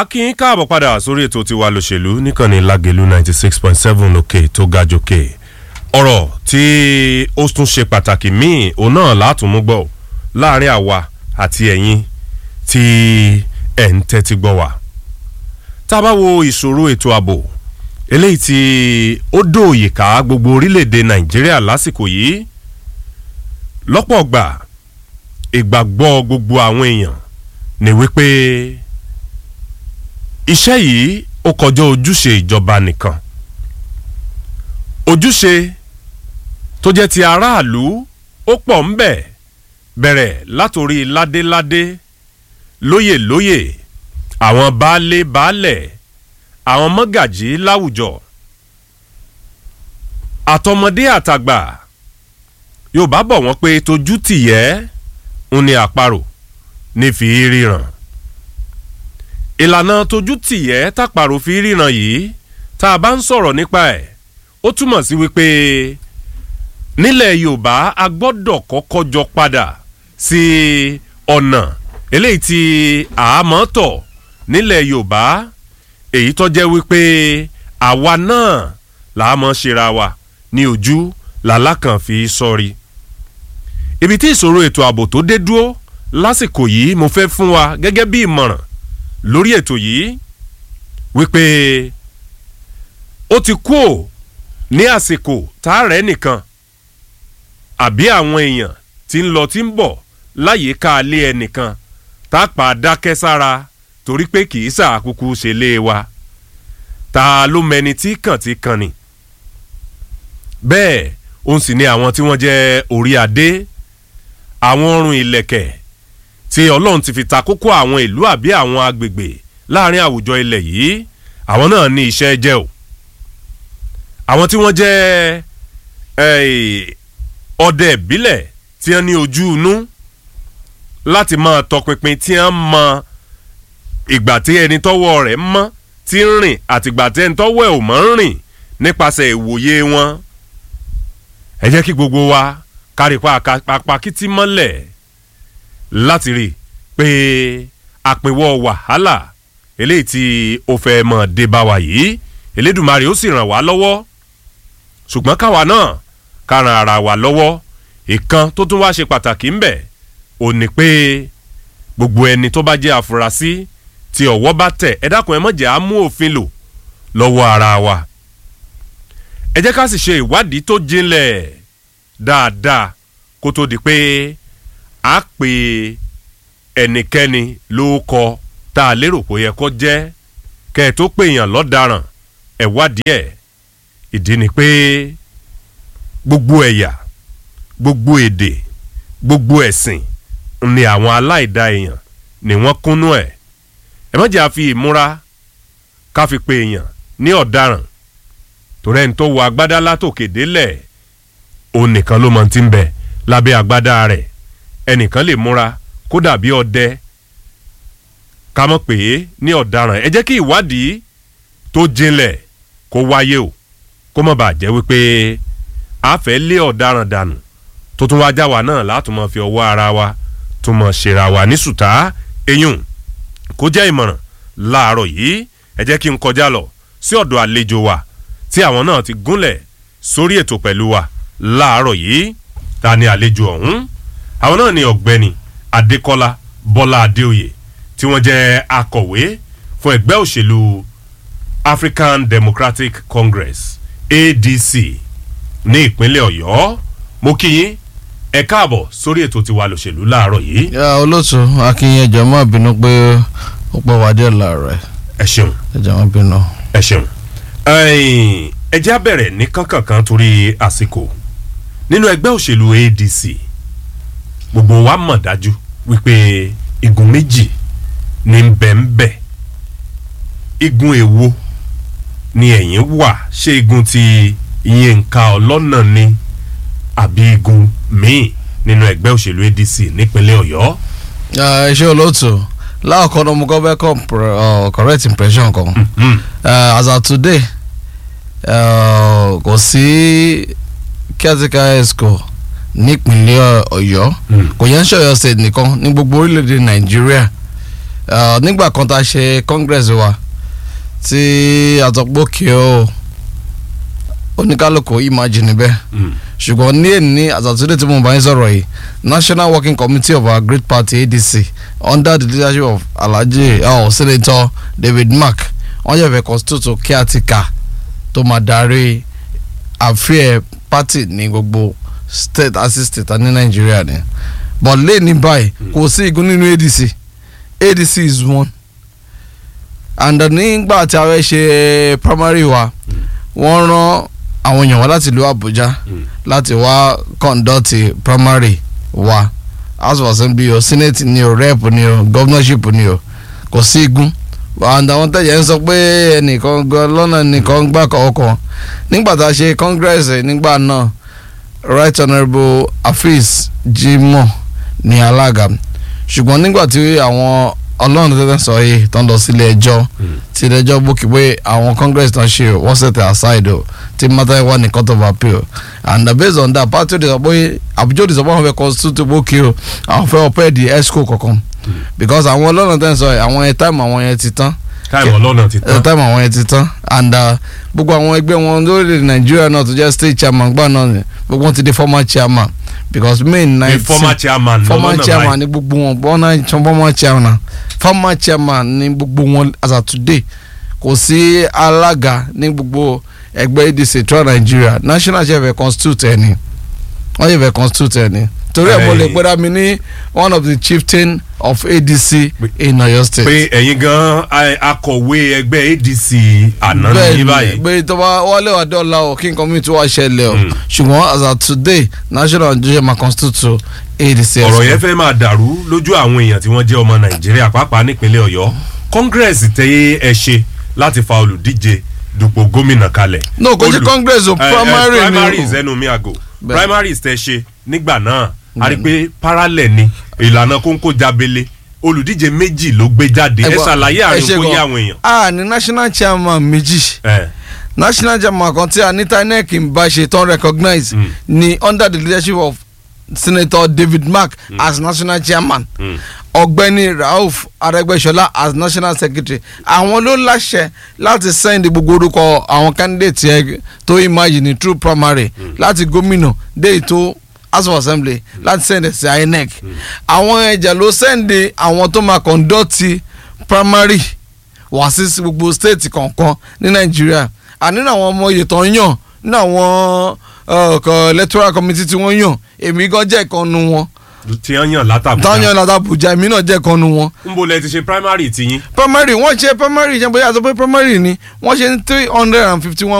akínyín káàbọ̀ padà sórí ètò tiwa lòṣèlú níkànnì lágẹ̀lú ninety six point seven òkè tó ga jòkè ọ̀rọ̀ tí ó tún ṣe pàtàkì míì òun náà látùmú gbọ́ láàrin àwa àti ẹ̀yin tí ẹ̀ ń tẹ́tí gbọ́ wá tá a bá wo ìṣòro ètò ààbò eléyìí tí ó dòòyè ká gbogbo orílẹ̀-èdè nàìjíríà lásìkò yìí lọ́pọ̀ gbà ìgbàgbọ́ gbogbo àwọn èèyàn ni wípé iṣẹ́ yìí ó kọjá ojúṣe ìjọba nìkan ojúṣe tó jẹ́ ti aráàlú ó pọ̀ ń bẹ̀ bẹ̀rẹ̀ látòrí ládéládé lóyè lóyè àwọn baálé baálẹ̀ àwọn mọ́gàjí láwùjọ àtọmọdé àtàgbà yorùbá bọ̀ wọ́n pé tójú tìyẹ́ ń ní àparò ní fi ríran ìlànà tójú tìyẹ́ tàparò fi ríran yìí tá a bá ń sọ̀rọ̀ nípa ẹ̀ ó túmọ̀ sí wípé nílẹ̀ yorùbá a gbọ́dọ̀ kọ́kọ́ jọ padà sí ọ̀nà eléyìí tí àámọ́ tọ̀ nílẹ̀ yorùbá èyí tó jẹ́ wípé àwa náà làá mọ̀ ṣera wa ní ojú làlákàn fi sọrí. ibi tí ìṣòro ètò ààbò tó dé dúró lásìkò yìí mo fẹ́ fún wa gẹ́gẹ́ bí ìmọ̀ràn lórí ètò yìí wípé ó ti kú ò ní àsìkò tá a rẹ̀ nìkan àbí àwọn èèyàn tí ń lọ tí ń bọ̀ láyìíká alẹ́ ẹnìkan tá a pa dákẹ́ sára torí pé kì í sàkúkú ṣe lé wa ta ló mẹni tí kàn ti kàn ni bẹ́ẹ̀ òun sì ni àwọn tí wọ́n jẹ́ orí adé àwọn ọrùn ìlẹ̀kẹ̀ tí ọlọ́run ti fi ta kókó àwọn ìlú àbí àwọn agbègbè láàrin àwùjọ ilẹ̀ yìí àwọn náà ní iṣẹ́ jẹ́ o àwọn tí wọ́n jẹ́ ọdẹ ìbílẹ̀ tí wọ́n ní ojú inú láti máa tọpinpin tí wọ́n mọ ìgbà tí ẹni tọ́wọ́ rẹ̀ mọ́ tí ń rìn àtìgbà tí ẹni tọ́wọ́ ẹ̀ ò mọ́ ń rìn nípasẹ̀ ìwòye wọn ẹ jẹ́ kí gbogbo wa kárípa apakítí mọ́lẹ̀ láti rí i pé àpèwọ́ wàhálà eléyìí tí ó fẹ́ mọ̀ dé bá wa yìí elédùnmarè ó sì ràn wá lọ́wọ́ ṣùgbọ́n káwa náà ká ran ara wa lọ́wọ́ ìkan tó tún wá ṣe pàtàkì ń bẹ̀ ò ní pé gbogbo ẹni tó bá jẹ́ àfúrásì tí ọ̀wọ́ bá tẹ̀ ẹ dákun ẹ mọ̀jẹ̀ á mú òfin lò lọ́wọ́ ara wa ẹ jẹ́ ká sì ṣe ìwádìí tó jinlẹ̀ dáadáa kó tó di pé a pè ẹnikẹ́ni ló kọ tá a lérò pé ó yẹ kó jẹ́ kẹ́ ẹ tó pè yàn lọ́daràn ẹ wádìí ẹ̀ ìdí ni pé gbogbo ẹ̀yà gbogbo èdè gbogbo ẹ̀sìn ni àwọn aláìda èèyàn ni wọ́n kúnnú ẹ̀ ẹ má jẹ́ àfi ìmúra ká fi pe èèyàn ní ọ̀daràn torí ẹni tó wọ agbádá látòkè délẹ̀ òun nìkan ló mọ ti ń bẹ lábẹ́ agbádá rẹ̀ ẹnìkan lè múra kó dàbí ọdẹ ká mọ̀ pé ní ọ̀daràn ẹ jẹ́ kí ìwádìí tó jinlẹ̀ kó wáyé o kó má bàa jẹ́ wípé a fẹ́ lé ọ̀daràn dànù tó tún wáá já wa náà látùmọ̀ fi ọwọ́ ara wa tún mọ̀ ṣèrà wa ní sùtá eyín kó jẹ́ ìmọ̀ràn láàárọ̀ yìí ẹ jẹ́ kí n kọjá lọ sí ọ̀dọ̀ àlejò wa tí àwọn náà ti gúnlẹ̀ sórí ètò pẹ̀lú wa láàárọ̀ yìí ta ni àlejò ọ̀hún àwọn náà ni ọ̀gbẹ́ni adékọ́lá bọ́lá adéoyè tí wọ́n jẹ́ akọ̀wé fún ẹgbẹ́ òṣèlú african democratic congress adc ní ìpínlẹ̀ ọ̀yọ́ mo kí yín ẹ káàbọ̀ sórí ètò tiwa lòṣèlú láàárọ̀ yìí. ya olóòtú akínyẹn jọ mọ bínú pé ó pọ̀ wá díẹ̀ láàárọ̀ ẹ ṣeun ẹ jọ mọ bínú. ẹ ṣeun ẹ já bẹ̀rẹ̀ ní kánkànkan torí àsìkò nínú ẹgbẹ́ òṣèlú adc gbogbo wa mọ̀ dájú wípé igun méjì ní bẹ́ẹ̀nbẹ́ igun èwo ni ẹ̀yìn wà ṣé igun ti yínká ọlọ́nà ni àbí igun míì nínú ẹgbẹ́ òṣèlú adc nípínlẹ̀ ọ̀yọ́. ẹ ṣe olóòtú láàkọ́ ní mo kọ́ fẹ́ kọ́ correct impression kan uh, as of today uh, kò sí caretaker esco nípínlẹ̀ ọ̀yọ́ kò yẹn ń ṣọ̀yọ́ state nìkan ní gbogbo orílẹ̀-èdè nàìjíríà uh, nígbà kan tá a ṣe congress wa tí àtọ̀pọ̀kì o oníkálukú imagine bẹ́ẹ̀ Mm. ṣùgbọ́n ní èní àtàtúndé tí mo bá ń sọ̀rọ̀ yìí national working committee of our great party adc under the leadership of alhaji oh, senator david mark wọ́n yẹ̀ fẹ́ constitute caretaker tó máa darí àfihàn party ní gbogbo state àti state ní nàìjíríà ni but lẹ́ẹ̀ni báyìí kò sí igun nínú adc adc is one and nígbà tí a fẹ́ ṣe primary wa wọ́n rán àwọn èèyàn wá láti ìlú àbújá Mm. láti wá conduct primary wa house of assembly o senate ni o rep ni o governorship ni o kò sí igun and àwọn tẹ̀yẹ̀ ń sọ pé ẹnìkan gan lọ́nà nìkan ń gbà kọ̀ọ̀kan nígbà tá a ṣe congress nígbà náà right honourable afeez jimoh ní alága ṣùgbọ́n nígbà tí àwọn ọlọ́run tẹ́tẹ́ sọ yìí tó ń lọ sílé ẹjọ́ Mm. tí ilé ẹjọ́ bókì pé àwọn congress náà ṣe o wọ́n set aside o tí matter wà ní court of appeal and uh, based on that party òde sọ pé àbújá òde sọ pé àwọn fẹ́ constitute bókì o àwọn fẹ́ ọpẹ́ di esco kankan because àwọn ọlọ́run tẹ́tẹ́ sọ yìí àwọn yẹn time àwọn yẹn ti tán táìmù ọlọ́nà ti ẹ tán. táìmù àwọn yẹn ti tán and uh, gbogbo àwọn ẹgbẹ́ wọn lórílẹ̀ nàìjíríà náà tó jẹ́ state chairman gbà náà ni gbogbo wọn ti di former chairman because may the nineteen former chairman former lọ́nà chairman báyìí. ni gbogbo wọn bọ́nà former chairman former chairman ni gbogbo wọn as of today kò sí alága ní gbogbo ẹgbẹ́ adc tó nàìjíríà national chair fẹ́ constitute ẹni wọ́n yẹ fẹ́ constitute ẹni torí ẹ̀ mo lè Ẹ̀yin. pẹ́ra mi ní one of the chieftain of adc in oyo state. pé ẹ̀yin gan a- akọ̀wé ẹgbẹ́ adc àná ní báyìí. bẹ́ẹ̀ tó bá wálé wà dọ́là o kí nǹkan mi tó wá ṣẹlẹ̀ o Mm. ṣùgbọ́n as of today national judicial ma constitute adc. ọ̀rọ̀ yẹn fẹ́ máa dàrú lójú àwọn èèyàn tí wọ́n jẹ́ ọmọ nàìjíríà pàápàá nípínlẹ̀ ọ̀yọ́ congress tẹ ẹ ṣe láti fa olùdíje dupò gómìnà kalẹ̀. no kò sí Olù- congress o Eh, eh, primary ni primaries o. ẹnu mi àgò Bẹ́ẹ̀. primaries tẹ ṣe nígbà náà a rí i pé parallel ni ìlànà kóńkó jábélé olùdíje méjì ló gbé jáde ẹ Ẹgbọ́n, ṣàlàyé ẹ àárín ṣe kó yé gan. àwọn èèyàn. a ní national chairman méjì Eh, national chairman kan tí anita inec ń bá ṣe tán recognize Mm. ni under the leadership of senator david mark as national chairman mm, ọ̀gbẹ́ni rauf arẹ́gbẹ́ṣọlá as national secretary àwọn ló láṣẹ láti send gbogbo orúkọ àwọn candidate yẹn tó imagine through primary láti gómìnà dé ètò house of assembly láti send ẹ̀ sí inec àwọn ẹ̀jẹ̀ ló send àwọn tó máa conduct primary wá sí gbogbo state kọ̀ọ̀kan ní nàìjíríà àní àwọn ọmọ oyè tó ń yàn ní àwọn uh, kọ- electoral committee tí wọ́n yàn èmi gan jẹ́ ìkànnù wọn tí wọ́n yàn látàbújá. táwọn yàn láti Àbújá èmi náà jẹ́ ìkànnù wọn ń bo lẹ ti ṣe primary tiyín. primary wọ́n ṣe primary ṣe bóyá sọ pé primary ni wọ́n ṣe ní three hundred and fifty one